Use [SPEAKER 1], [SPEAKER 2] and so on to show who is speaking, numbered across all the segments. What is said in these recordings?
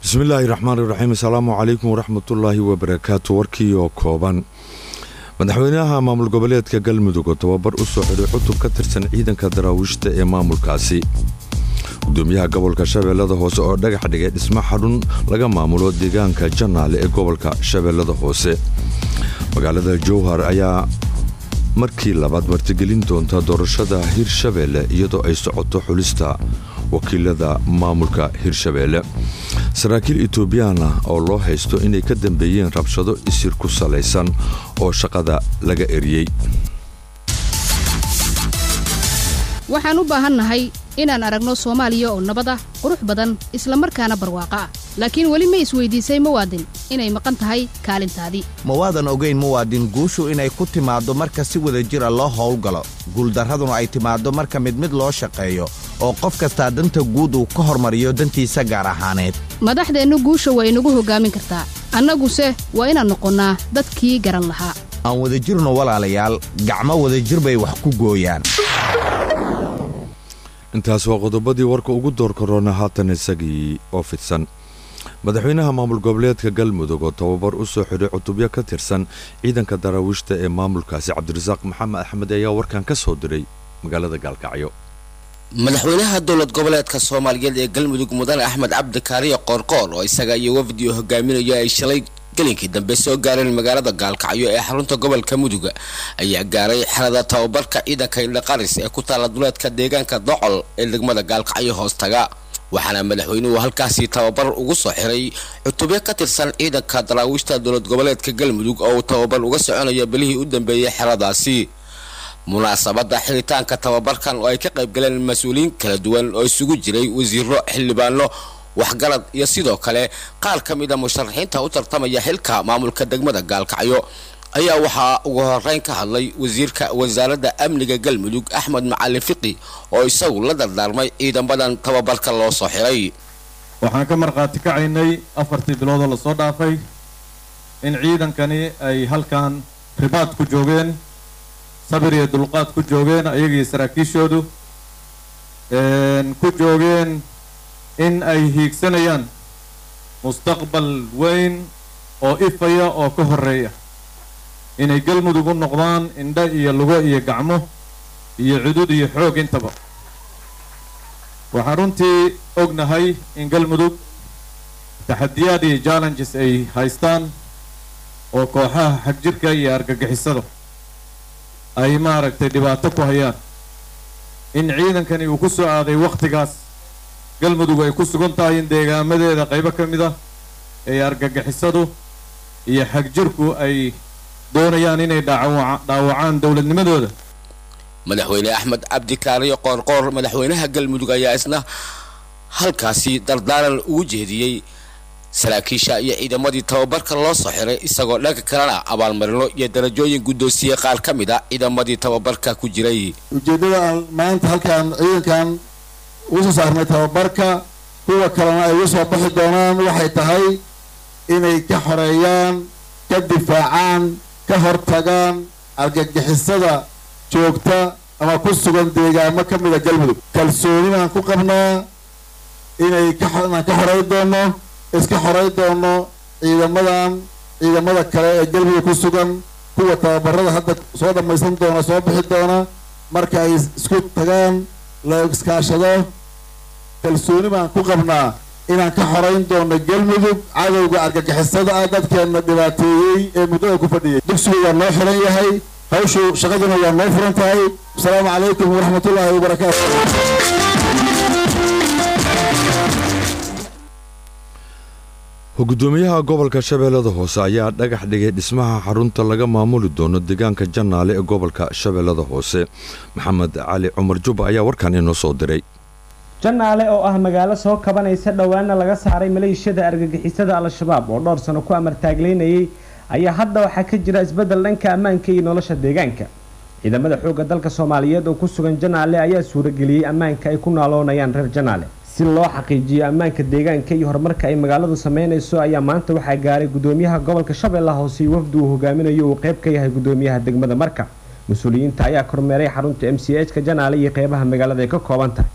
[SPEAKER 1] bismillaahi raxmaan iraxiim asalaamu calaykum waraxmatullaahi wabarakaatu warkii oo kooban madaxweynaha maamul goboleedka galmudug oo tababar u soo xidhay cutub ka tirsan ciidanka daraawiishta ee maamulkaasi gudoomiyaha gobolka shabeellada hoose oo dhagax dhigay dhismo xarun laga maamulo deegaanka janaale ee gobolka shabeellada hoose magaalada jowhar ayaa markii labaad martigelin doonta doorashada hirshabeelle iyadoo ay socoto xulista wakiilada maamulka hirshabeelle saraakiil etoobiyaan ah oo loo haysto inay ka dambeeyeen rabshado isir ku salaysan oo shaqada laga eriyey
[SPEAKER 2] waxaan u baahannahay inaan aragno soomaaliya oo nabad ah qurux badan islamarkaana barwaaqo ah laakiin weli ma isweydiisay muwaadin inay maqan tahay kaalintaadii
[SPEAKER 3] mawaadan ogayn muwaadin guushu inay ku timaaddo marka si wada jira loo howlgalo guuldarraduna ay timaaddo marka mid mid loo shaqeeyo oo qof kastaa danta guud uu ka hormariyo dantiisa gaar ahaaneed
[SPEAKER 2] madaxdeennu guusha waa inagu hoggaamin kartaa annaguse waa inaan noqonnaa dadkii garan lahaa
[SPEAKER 3] aan wadajirno walaalayaal gacmo wadajir bay wax ku gooyaan
[SPEAKER 1] intaas waa qodobadii warka ugu door korona haatan isagii oo fidsan madaxweynaha maamul goboleedka galmudug oo tababar u soo xidhay cutubyo ka tirsan ciidanka daraawiishta ee maamulkaasi cabdirasaaq maxamed axmed ayaa warkan ka soo diray magaalada gaalkacyo
[SPEAKER 4] madaxweynaha dowlad goboleedka soomaaliyeed ee galmudug mudane axmed cabdi kaariyo qoorqoor oo isaga iyo wafdi hogaaminayo ay shalay gelinkii dambe soo gaareen magaalada gaalkacyo ee xarunta gobolka muduga ayaa gaaray xerada tababarka ciidanka indhaqaris ee ku taala duleedka deegaanka docol ee degmada gaalkacyo hoostaga waxaana madaxweynuhu halkaasi tababar ugu soo xiray cutubyo ka tirsan ciidanka daraawiishta dowlad goboleedka galmudug oo uu tababar uga soconayo bilihii u dambeeyey xeradaasi munaasabada xiritaanka tababarkan oo ay ka qayb galeen mas-uuliyiin kala duwan oo isugu jiray wasiiro xildhibaano waxgarad iyo sidoo kale qaar ka mid a musharaxiinta u tartamaya xilka maamulka degmada gaalkacyo ayaa waxaa ugu horeyn ka hadlay wasiirka wasaaradda amniga galmudug axmed macalin fiqi oo isagu la dardaarmay ciidamadan tababarka loo soo xiray
[SPEAKER 5] waxaan ka markhaati kacaynay afartii biloodoo lasoo dhaafay in ciidankani ay halkan ribaad ku joogeen sabir iyo dulqaad ku joogeen ayagii saraakiishoodu ku joogeen in ay hiigsanayaan mustaqbal weyn oo ifaya oo ka horreeya inay galmudug u noqdaan indho iyo lugo iyo gacmo iyo cudud iyo xoog intaba waxaan runtii ognahay in galmudug taxadiyaad iyo challenges ay haystaan oo kooxaha xagjirka iyo argagixisada ay maaragtay dhibaato ku hayaan in ciidankani uu ku soo aaday wakhtigaas galmudug ay ku sugan tahay in deegaamadeeda qaybo ka mid ah ee argagixisadu iyo xagjirku ay doonayaan inay dhaawacaan dowladnimadooda
[SPEAKER 4] madaxweyne axmed cabdikaariyo qoorqoor madaxweynaha galmudug ayaa isna halkaasi dardaaran ugu jeediyey saraakiisha iyo ciidamadii tababarka loo soo xiray isagoo dhanka kalena abaalmarino iyo darajooyin guddoonsiye qaar ka mid a ciidamadii tababarka ku jiray
[SPEAKER 6] ujeeddada aan maanta halkaan ciidankan ugu soo saarnay tababarka kuwa kalena ay uga soo baxi doonaan waxay tahay inay ka xoreeyaan ka difaacaan ka hortagaan argagixisada joogta ama ku sugan deegaamo ka mida galmudug kalsoonidaan ku qabnaa inay kainaan ka xoray doono iska xoray doono ciidamadan ciidamada kale ee galmudug ku sugan kuwa tababarada hadda soo dhammaysan doona soo bixi doona marka ay isku tagaan la iskaashado kalsooni baan ku qabnaa inaan ka xorayn doono galmudug cadowga argagixisada ah dadkeenna dhibaateeyey ee muddada ku fadhiyay dugsigu waa noo xiran yahay hawshu shaqaduna waa noo furan tahay asalaamu calaykum waraxmatullaahi wabarakaatu
[SPEAKER 1] gudoomiyaha gobolka shabeellada hoose ayaa dhagax dhigay dhismaha xarunta laga maamuli doono deegaanka janaale ee gobolka shabeellada hoose maxamed cali cumar jubba ayaa warkan inoo soo diray
[SPEAKER 7] janaale oo ah magaalo soo kabanaysa dhowaana laga saaray maleeshiyada argagixisada al-shabaab oo dhowr sano ku amartaagleynayay ayaa hadda waxaa ka jira isbeddel dhanka ammaanka iyo nolosha deegaanka ciidamada xoogga dalka soomaaliyeed oo ku sugan janaale ayaa suurageliyey ammaanka ay ku naaloonayaan reer janaale si loo xaqiijiyo ammaanka deegaanka iyo horumarka ay magaaladu sameynayso ayaa maanta waxaa gaaray gudoomiyaha gobolka shabeellaha hoose iyo wafdi uu hogaaminayo uu qayb ka yahay gudoomiyaha degmada marka mas-uuliyiinta ayaa kormeeray xarunta m c h ka janaale iyo qeybaha magaalada ay ka kooban tahay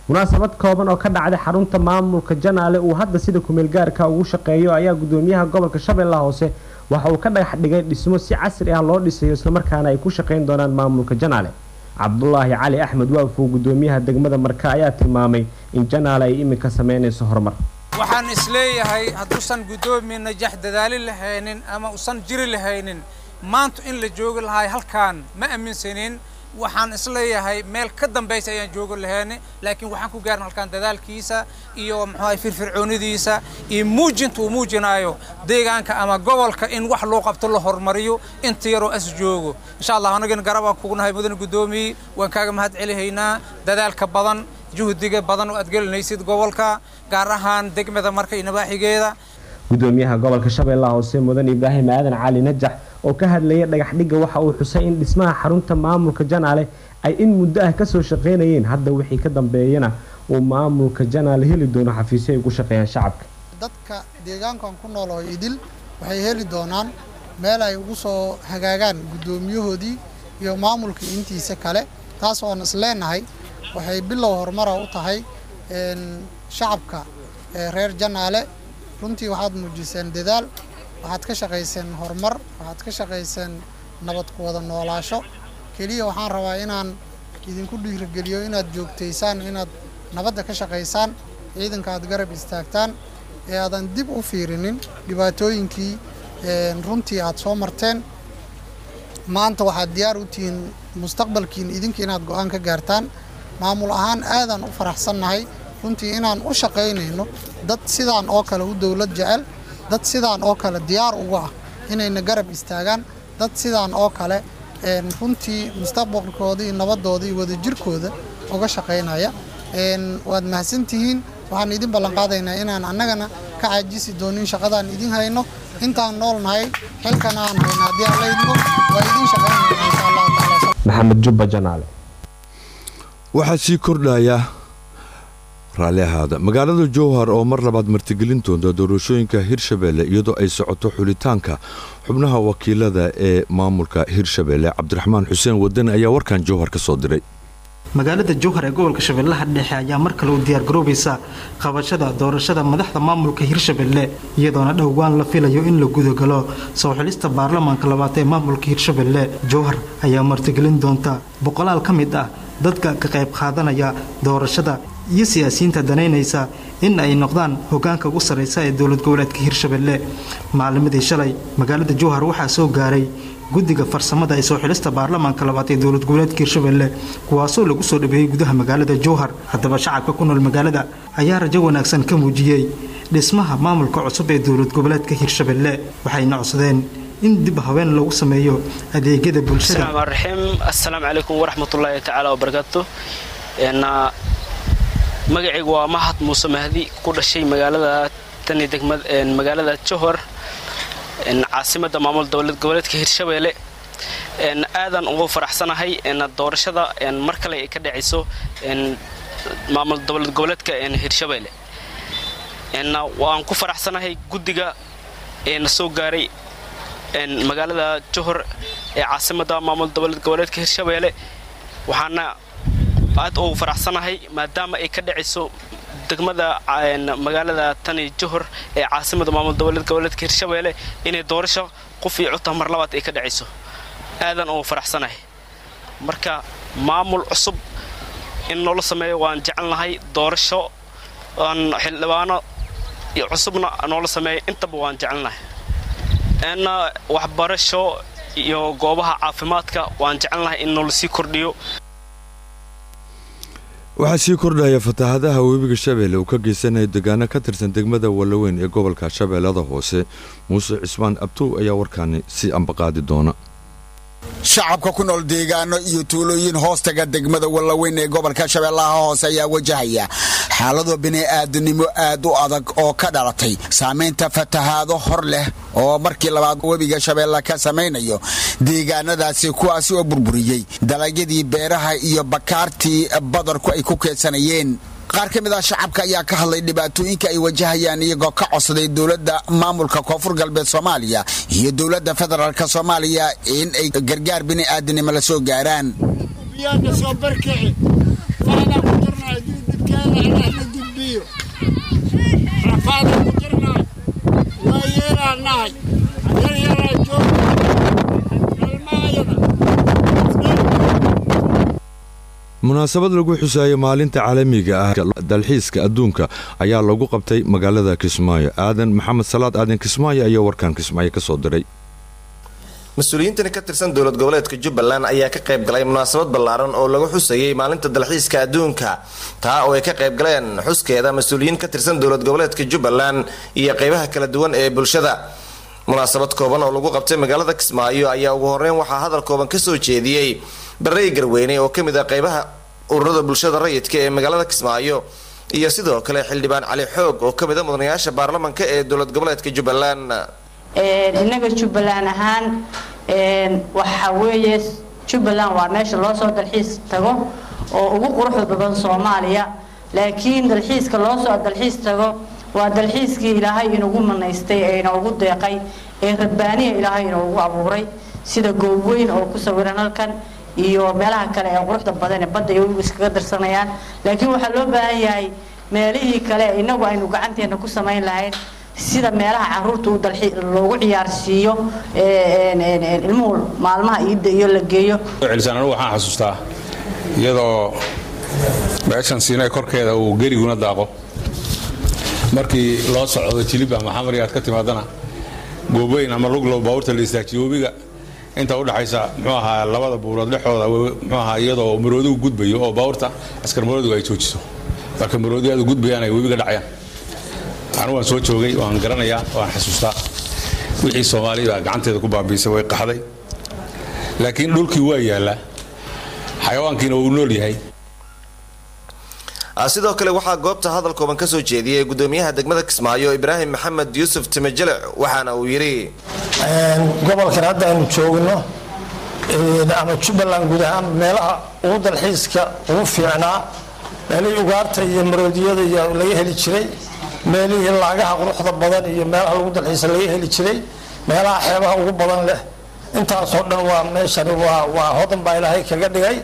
[SPEAKER 7] munaasabad kooban oo ka dhacday xarunta maamulka janaale uu hadda sida kumeelgaarka ugu shaqeeyo ayaa gudoomiyaha gobolka shabeellaha hoose waxa uu ka dhagax dhigay dhismo si casri ah loo dhisayo islamarkaana ay ku shaqayn doonaan maamulka janaale cabdulaahi cali axmed waafow gudoomiyaha degmada marka ayaa tilmaamay in janaale ay iminka sameynayso horumar
[SPEAKER 8] waxaan isleeyahay hadduusan guddoomiye najax dadaali lahaynin ama usan jiri lahaynin maanta in la joogi lahay halkaan ma aaminsanin waxaan isleeyahay meel ka dambaysa ayaan joogi lahayni laakiin waxaan ku gaarin halkaan dadaalkiisa iyo muxuahay firfircoonidiisa iyo muujinta uu muujinaayo deegaanka ama gobolka in wax loo qabto la horumariyo inta yaroo as joogo insha allah anagana garabaan kugu nahay mudane guddoomiye waan kaaga mahad celihaynaa dadaalka badan juhdiga badan oo aad gelinaysid gobolka gaar ahaan degmada marka iyo nabaaxigeeda
[SPEAKER 7] gudoomiyaha gobolka shabeellaha hoose mudan ibraahim aadan cali najax oo ka hadlaya dhagaxdhigga waxa uu xusay in dhismaha xarunta maamulka janaale ay in muddo ah kasoo shaqaynayeen hadda wixii ka dambeeyana uu maamulka janaale heli doono xafiisyo ay ugu shaqeeyaan shacabka
[SPEAKER 9] dadka deegaankan ku nool oo idil waxay heli doonaan meel ay ugu soo hagaagaan guddoomiyahoodii iyo maamulka intiisa kale taas oon isleenahay waxay bilow horumara u tahay shacabka reer janaale runtii waxaad muujiseen dadaal waxaad ka shaqayseen horumar waxaad ka shaqayseen nabad ku wada noolaasho keliya waxaan rabaa inaan idinku dhiirigeliyo inaad joogtaysaan inaad nabadda ka shaqaysaan ciidanka aad garab istaagtaan ee aadan dib u fiirinin dhibaatooyinkii runtii aad soo marteen maanta waxaad diyaar u tihiin mustaqbalkiin idinka inaad go-aan ka gaartaan maamul ahaan aadaan u faraxsannahay runtii inaan u shaqaynayno dad sidaan oo kale u dowlad jecel dad sidaan oo kale diyaar uga ah inayna garab istaagaan dad sidaan oo kale runtii mustaqbalkooda iyo nabadooda iyo wadajirkooda uga shaqaynaya waad mahadsantihiin waxaan idin ballanqaadaynaa inaan annagana ka caajisi doonin shaqadaan idin hayno intaan nool nahay xilkan aan hayno haddii aan laydmo waa idin shaqaynayna insha allahu taala
[SPEAKER 7] maxamed jubba janaale
[SPEAKER 1] waxaa sii kordhaya raalli ahaada magaalada jowhar oo mar labaad martigelin doonta doorashooyinka hirshabeelle iyadoo ay socoto xulitaanka xubnaha wakiilada ee maamulka hirshabeelle cabdiraxmaan xuseen wadan ayaa warkan jowhar ka soo diray
[SPEAKER 10] magaalada jowhar ee gobolka shabeellaha dhexe ayaa mar kale u diyaargaroobaysa qabashada doorashada madaxda maamulka hirshabelle iyadoona dhowaan la filayo in la gudagalo soo xilista baarlamaanka labaad ee maamulka hirshabelle jowhar ayaa martigelin doonta boqolaal ka mid ah dadka ka qayb qaadanaya doorashada iyo siyaasiyiinta danaynaysa in ay noqdaan hogaanka ugu sarraysa ee dowlad goboleedka hirshabelle maalimadii shalay magaalada jowhar waxaa soo gaaray guddiga farsamada ee soo xilista baarlamaanka labaad ee dowlad goboleedka hirshabelle kuwaasoo lagu soo dhabeeyey gudaha magaalada jowhar haddaba shacabka ku nool magaalada ayaa rajo wanaagsan ka muujiyey dhismaha maamulka cusub ee dowlad goboleedka hirshabelle waxayna codsadeen in dib haween lagu sameeyo adeegyada bulshada
[SPEAKER 11] raxiim assalaamu calaykum waraxmatullaahi tacaala wabarakaatu magacaygu waa mahad muuse mahdi ku dhashay magaalada tani degmad magaalada johor caasimada maamul dowlad goboleedka hirshabeelle aadan ugu faraxsanahay doorashada mar kale ay ka dhacayso maamul dowlad goboleedka hirshabeelle waan ku faraxsanahay guddiga na soo gaaray magaalada johor ee caasimada maamul dowlad goboleedka hirshabeelle waxaana aad ugu faraxsanahay maadaama ay ka dhacayso degmada magaalada tani johor ee caasimada maamul dowlad goboleedka hirshabeelle inay doorasho qof iyo codta mar labaad ay ka dhacayso aadan ugu faraxsanahay marka maamul cusub in noola sameeyo waan jecelnahay doorasho aan xildhibaano cusubna noola sameeyo intaba waan jecelnahay n waxbarasho iyo goobaha caafimaadka waan jecelnahay in noola sii kordhiyo
[SPEAKER 1] waxaa sii kordhaya fatahaadaha webiga shabeelle uu ka geysanayo deegaano ka tirsan degmada wallaweyn ee gobolka shabeellada hoose muuse cismaan abtow ayaa warkaani sii ambaqaadi doona
[SPEAKER 12] shacabka ku nool deegaano iyo tuulooyin hoostaga degmada wallaweyn ee gobolka shabeellaha hoose ayaa wajahaya xaalado bini'aadanimo aad u adag oo ka dhalatay saamaynta fatahaado hor leh oo markii labaad webiga shabeelle ka samaynayo deegaanadaasi kuwaasi oo burburiyey dalagyadii beeraha iyo bakaartii badarku ay ku keedsanayeen qaar ka mid ah shacabka ayaa ka hadlay dhibaatooyinka ay wajahayaan iyagoo ka codsaday dowladda maamulka koonfur galbeed soomaaliya iyo dowladda federaalk soomaaliya in ay gargaar bini'aadanimo la soo gaaraan
[SPEAKER 13] allah na gudbiyo rafaadaan ku jirnaay waa yeelaan nahay yar yaraa jooga dhalmaayada
[SPEAKER 1] munaasabad lagu xusayo maalinta caalamiga ah dalxiiska adduunka ayaa lagu qabtay magaalada kismaayo aadan maxamed salaad aadan kismaayo ayaa warkan kismaayo ka soo diray
[SPEAKER 14] mas-uuliyiintani ka tirsan dowlad goboleedka jubbaland ayaa ka qayb galay munaasabad ballaaran oo lagu xusayay maalinta dalxiiska adduunka taa oo ay ka qayb galeen xuskeeda mas-uuliyiin ka tirsan dowlad goboleedka jubbaland iyo qeybaha kala duwan ee bulshada munaasabad kooban oo lagu qabtay magaalada kismaayo ayaa ugu horeyn waxaa hadal kooban kasoo jeediyey barey garweyne oo kamid ah qeybaha ururada bulshada rayidka ee magaalada kismaayo iyo sidoo kale xildhibaan cali xoog oo kamid a mudanayaasha baarlamanka ee dowlad goboleedka jubbaland
[SPEAKER 15] innaga jubbaland ahaan waxa weeye jubbaland waa meesha loo soo dalxiis tago oo ugu quruxda badan soomaaliya laakiin dalxiiska loo soo dalxiis tago waa dalxiiskii ilaahay inugu manaystay ee inoogu deeqay ee rabbaaniya ilaahay inoogu abuuray sida goobweyn oo ku sawiran halkan iyo meelaha kale ee quruxda badan ee badda iyo webigu iskaga darsanayaan laakiin waxaa loo baahan yahay meelihii kale inagu aynu gacanteena ku samayn lahayn sida meelaha caruurta uu dalxi loogu ciyaarsiiyo ilmuhu maalmaha iidda iyo la geeyo
[SPEAKER 16] celisaan anugu waxaan xasuustaa iyadoo meeshan siinay korkeeda uu geriguna daaqo markii loo socdo jilib ama xamari aad ka timaadana goobeyn ama luglow baabuurta la istaajiyo webiga inta udhaxaysa muxuu ahaa labada buurood dhexooda muxuu ahaa iyadoo maroodigu gudbayo oo baabuurta askar maroodigu ay joojiso marka maroodi aad u gudbayaan ay webiga dhacayaan anigu waan soo joogay waan garanayaa waan xasuustaa wixii soomaaliya baa gacanteeda ku baabiisay way qaxday laakiin dhulkii waa yaallaa xayawaankiina wuu nool yahay
[SPEAKER 14] sidoo kale waxaa goobta hadal kooban kasoo jeediyey gudoomiyaha degmada kismaayo ibraahim maxamed yuusuf timajele waxaana uu yidhi
[SPEAKER 17] gobolkan hadda aynu joogno ama jubbaland guud ahaan meelaha ugu dalxiiska ugu fiicnaa meelihii ugaarta iyo maroodiyada iyo laga heli jiray meelihii laagaha quruxda badan iyo meelaha lagu dalxiisa laga heli jiray meelaha xeebaha ugu badan leh intaasoo dhan waa meeshani waa hodan baa ilaahay kaga dhigay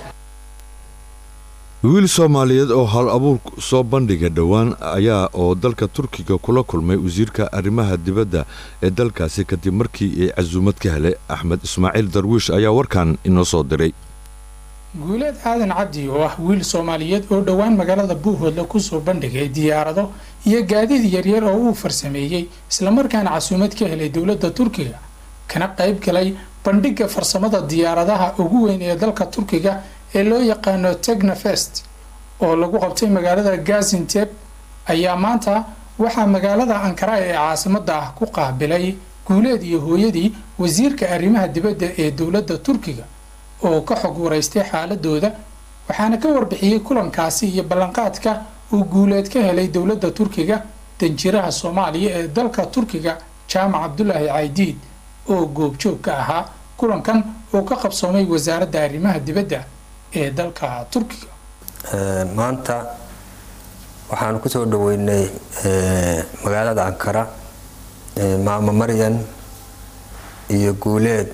[SPEAKER 1] wiil soomaaliyeed oo hal abuur soo bandhiga dhowaan ayaa oo dalka turkiga kula kulmay wasiirka arrimaha dibadda ee dalkaasi kadib markii ay casuumad ka helay axmed ismaaciil darwiish ayaa warkan inoo soo diray
[SPEAKER 18] guuleed aadan cabdi oo ah wiil soomaaliyeed oo dhowaan magaalada buuhoodla kusoo bandhigay diyaarado iyo gaadiid yaryar oo uu farsameeyey islamarkaana casuumad ka helay dowladda turkiga kana qayb galay bandhigga farsamada diyaaradaha ugu weyn ee dalka turkiga ee loo yaqaano tegnafest oo lagu qabtay magaalada gazinteb ayaa maanta waxaa magaalada ankara ee caasimada ah ku qaabilay guuleed iyo hooyadii wasiirka arrimaha dibadda ee dowladda turkiga oo ka xog waraystay xaaladooda waxaana ka warbixiyey kulankaasi iyo ballanqaadka uu guuleed ka helay dowladda turkiga danjiraha soomaaliya ee dalka turkiga jaamac cabdulaahi caydiid oo goobjoog ka ahaa kulankan oo ka qabsoomay wasaaradda arrimaha dibadda ee dalka turkiga
[SPEAKER 19] maanta waxaanu kusoo dhaweynay magaalada ankara maamo maryan iyo guuleed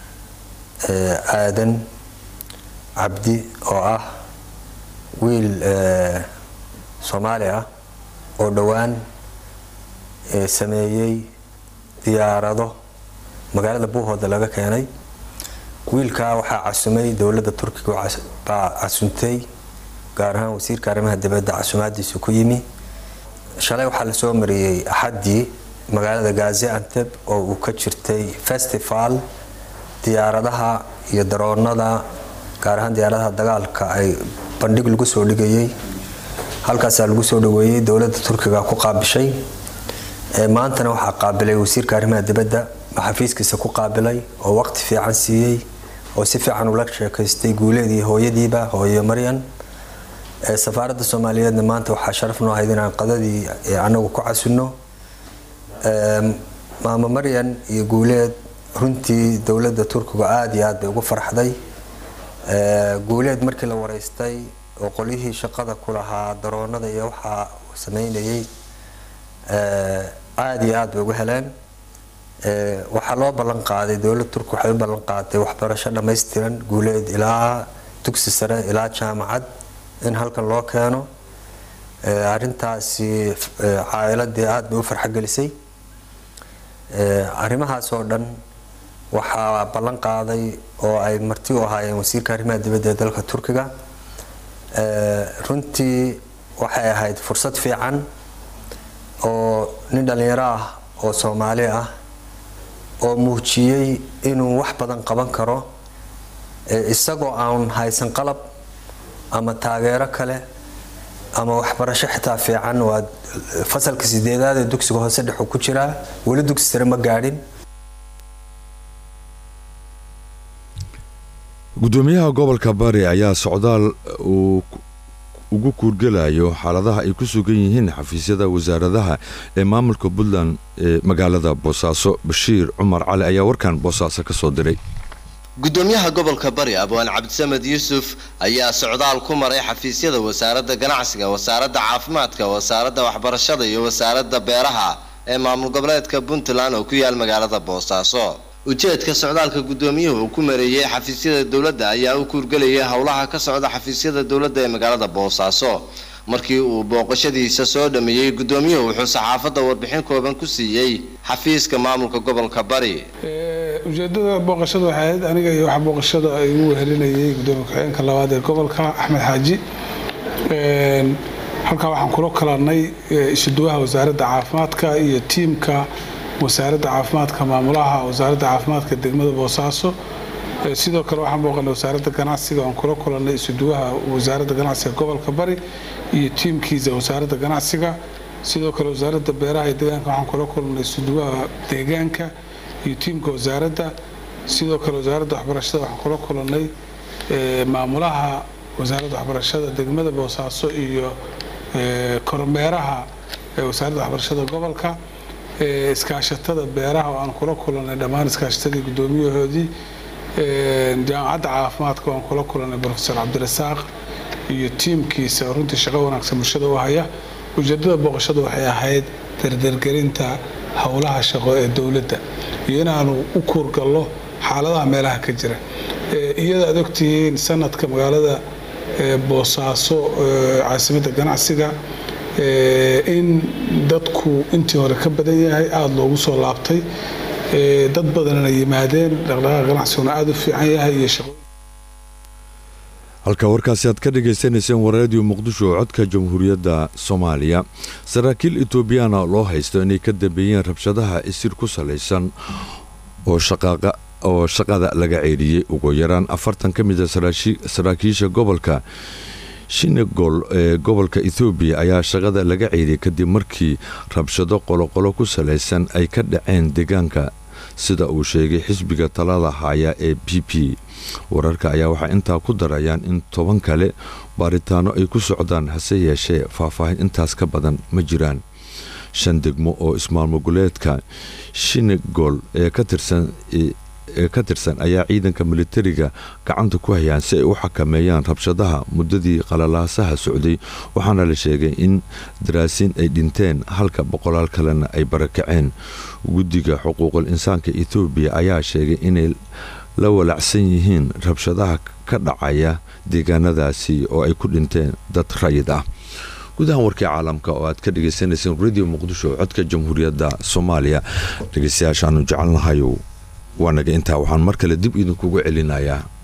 [SPEAKER 19] aadan cabdi oo ah wiil soomaali ah oo dhowaan sameeyey diyaarado magaalada buuhooda laga keenay wiilkaa waxaa casumay dowladda turkiga baa casuntay gaar ahaan wasiirka arrimaha dibadda casumaadiisu ku yimi shalay waxaa lasoo mariyey axaddii magaalada gazianteb oo uu ka jirtay festival diyaaradaha iyo daroonada gaar ahaan diyaaradaha dagaalka ay bandhig lagu soo dhigayay halkaasaa lagu soo dhaweeyey dowladda turkiga ku qaabishay maantana waxaa qaabilay wasiirka arrimaha dibadda xafiiskiisa ku qaabilay oo waqti fiican siiyey oo si fiican ula sheekaystay guuleed iyo hooyadiiba hooyo maryan safaaradda soomaaliyeedna maanta waxaa sharaf noo ahayd inaan qadadii anagu ku casunno maamo maryan iyo guuleed runtii dowladda turkiga aada iyo aad bay ugu farxday guuleed markii la wareystay oo qolyihii shaqada ku lahaa daroonada iyo waxaa sameynayay aada iyo aad bay ugu heleen waxaa loo ballan qaaday dowladda turki waxay u ballan qaaday waxbarasho dhammaystiran guuleed ilaa dugsi sare ilaa jaamacad in halkan loo keeno arintaasi caa'iladii aada bay u farxogelisay arrimahaas oo dhan waxaa ballan qaaday oo ay marti u ahaayeen wasiirka arrimaha dibadda ee dalka turkiga runtii waxay ahayd fursad fiican oo nin dhallinyaro ah oo soomaali ah oo muujiyey inuu wax badan qaban karo isagoo aan haysan qalab ama taageero kale ama waxbarasho xitaa fiican waa fasalka sideedaad ee dugsiga hoose dhexu ku jiraa weli dugsi sare ma gaadhin
[SPEAKER 1] gudoomiyaha gobolka bari ayaa socdaal uu ugu kuurgelayo xaaladaha ay ku sugan yihiin xafiisyada wasaaradaha ee maamulka puntland ee magaalada boosaaso bashiir cumar cali ayaa warkan boosaaso ka soo diray
[SPEAKER 20] gudoomiyaha gobolka bari abwaan cabdisamed yuusuf ayaa socdaal ku maray xafiisyada wasaaradda ganacsiga wasaaradda caafimaadka wasaaradda waxbarashada iyo wasaaradda beeraha ee maamul goboleedka puntland oo ku yaal magaalada boosaaso ujeedka socdaalka gudoomiyuhu uu ku mareeyey xafiisyada dowladda ayaa u kuurgelayay howlaha ka socda xafiisyada dowladda ee magaalada boosaaso markii uu booqashadiisa soo dhameeyey gudoomiyuhu wuxuu saxaafadda warbixin kooban ku siiyey xafiiska maamulka gobolka bari
[SPEAKER 21] ujeedada booqashada waxay ahayd aniga iyo wax booqashada ay ugu wehelinayay gudoomiye ku-xigeenka labaad ee gobolka axmed xaaji halkaa waxaan kula kalanay isuduwaha wasaaradda caafimaadka iyo tiimka wasaaradda caafimaadka maamulaha wasaaradda caafimaadka degmada boosaaso sidoo kale waxaan booqanay wasaaradda ganacsiga oon kula kulanay isuduwaha wasaaradda ganacsiga gobolka bari iyo tiimkiisa wasaaradda ganacsiga sidoo kale wasaaradda beeraha iyo deegaanka waxaan kula kulanay isuduwaha deegaanka iyo tiimka wasaaradda sidoo kale wasaaradda waxbarashada waxaan kula kulanay maamulaha wasaaradda waxbarashada degmada boosaaso iyo kormeeraha wasaaradda waxbarashada gobolka iskaashatada beeraha oo aan kula kulanay dhammaan iskaashatadii gudoomiyahoodii jaamacadda caafimaadka waan kula kulanay profesor cabdirasaaq iyo tiimkiisa oo runtii shaqo wanaagsan bulshada u haya ujeedada booqashadu waxay ahayd dardargelinta howlaha shaqo ee dowladda iyo inaanu u kuurgallo xaaladaha meelaha ka jira iyada aad ogtihiin sanadka magaalada boosaaso caasimadda ganacsiga in dadku intii hore ka badan yahay aada loogu soo laabtay dad badanna yimaadeen dhaqdhaqaaqa ganacsiguna aada u fiican yahay iyo shaqo
[SPEAKER 1] halka warkaasi aad ka dhagaysanayseen waraadiyo muqdisho oo codka jamhuuriyadda soomaaliya saraakiil etoobiyana loo haysto inay ka dambeeyeen rabshadaha isir ku salaysan oo shaqaaqa oo shaqada laga ceedhiyey ugu yaraan afartan ka mid a saraakiisha gobolka shinegol ee gobolka ethoobiya ayaa shaqada laga ceediyey kadib markii rabshado qoloqolo ku salaysan ay ka dhaceen deegaanka sida uu sheegay xisbiga talada haya ee b p wararka ayaa waxaa intaa ku darayaan in toban kale baaritaano ay ku socdaan hase yeeshee faahfaahin intaas ka badan ma jiraan shan degmo oo ismaalmogoleedka shinegol ee ka tirsan ee ka tirsan ayaa ciidanka militariga gacanta ku hayaan si ay u xakameeyaan rabshadaha muddadii qalalaasaha socday waxaana la sheegay in daraasiin ay dhinteen halka boqolaal kalena ay barakaceen guddiga xuquuqul insaanka ethoobiya ayaa sheegay inay la walacsan yihiin rabshadaha ka dhacaya deegaanadaasi oo ay ku dhinteen dad rayid ah gudahan warkii caalamka oo aad ka dhagaysanayseen radio muqdisho codka jamhuuriyadda soomaaliya dhegeystayaashaanu jecelnahayow waanaga intaa waxaan mar kale dib idinkugu celinayaa